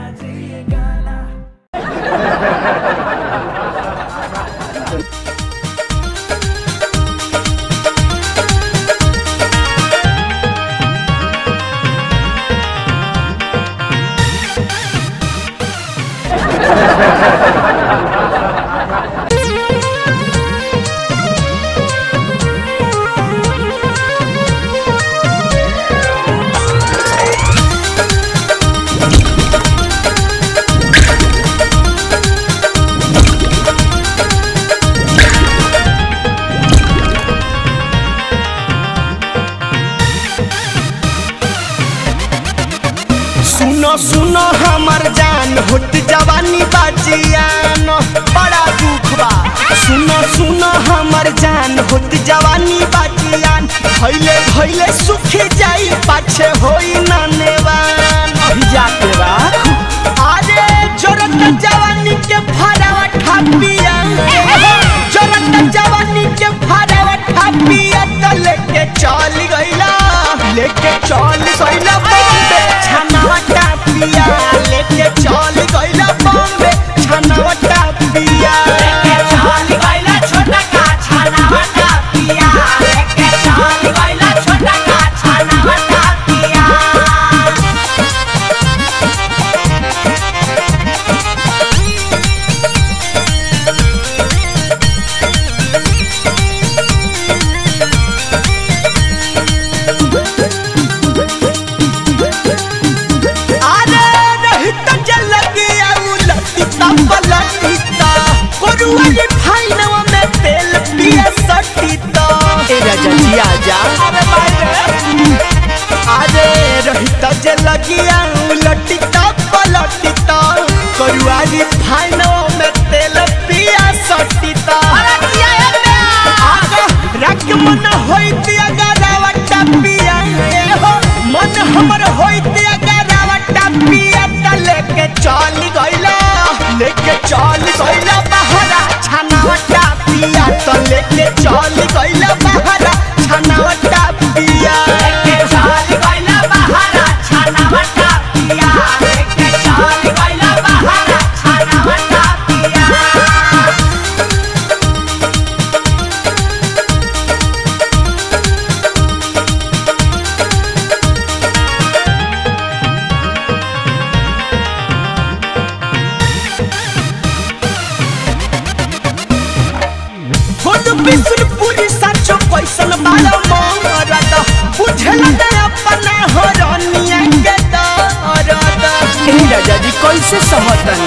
सुनो सुनो हमर जान होत जवानी बाजियान बड़ा दुख बा सुनो सुनो हमर जान होत जवानी बाजियान भइले भइले सुखी जाई पाछे होई ना नेवान अभी जाके बा अरे जोरत जवानी के फरावा ठापिया जोरत जवानी के फरावा ठापिया त लेके चल गइला लेके चल गइला बॉम्बे छनावा टापिया लेके चल गइला बॉम्बे छनावा टापिया लेके चल गइला छोटा का छनावा टापिया लेके चल गइला छोटा का छनावा टापिया अरे रहित जल गया उलटिता पलटिता कोरुआ ये फाइनवा में तेल पिया सटिता ए राजा जी आजा अरे भाई अरे रहित जल गया उलटिता पलटिता कोरुआ ये फाइनवा में तेल पिया सटिता अरे किया आगा रख मन होइत अगरावा टपिया ए हो मन हमर होइत अगरावा टपिया त लेके चल गइला लेके चल गइला बहरा छनावा टपिया त लेके चल गइला बहरा छनावा टपिया लेके चल गइला बहरा छनावा टपिया लेके चल गइला बहरा छनावा टपिया खुद बिसुरपुरी साचो कैसन बाला मरद बुझल न अपना हरनिया के दरद ए राजा जी कैसे सहतन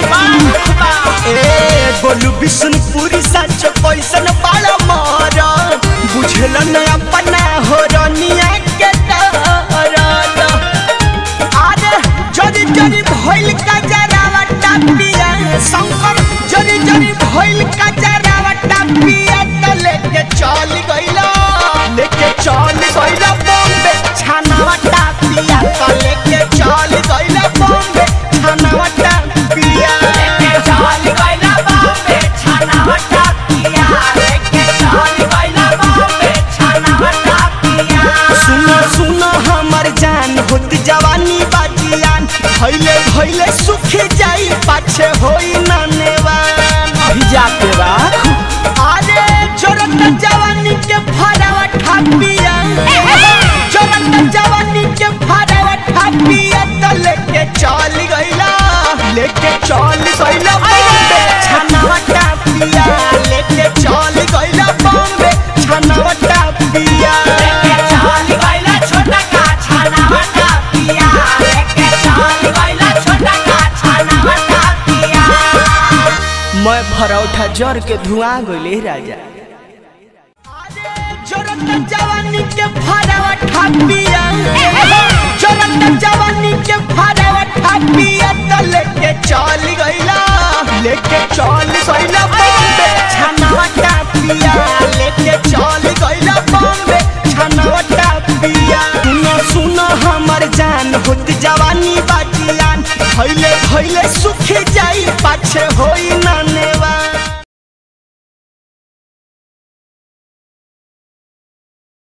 ए गोलू बिसुरपुरी साचो कैसन बाला मरद बुझल न अपना हरनिया के दरद अरे जरी जरी भइल का जरावा टापिया शंकर जरी जरी भइल का जरावा टापिया त लेके चल गइला लेके चल गइला बॉम्बे छानावा टापिया त लेके चल गइला बॉम्बे छानावा टापिया लेके चल गइला बॉम्बे छानावा टापिया लेके चल गइला बॉम्बे छानावा टापिया सुनो सुनो हमर जान होत जवानी बाजियान भइले भइले सुखी जाई पाछे होई ना नेवान अभी जाके बा अरे जोरत जवानी के फरावा ठापिया जोरत जवानी के फरावा ठापिया त लेके चल गइला लेके चल गइला बॉम्बे छनावा टापिया लेके चल गइला बॉम्बे छनावा टापिया लेके चल गइला छोटा का छनावा टापिया लेके चल गइला छोटा का छनावा टापिया मैं भरौठा जर के धुआं गइले राजा जोरत जवानी के फरावा ठापिया जोरत जवानी के फरावा ठापिया त लेके चल गइला लेके चल गइला बॉम्बे छनावा टापिया लेके चल गइला बॉम्बे छनावा टापिया सुनो सुनो हमर जान होत जवानी बाजियान भइले भइले सुखी जाई पाछे होई ना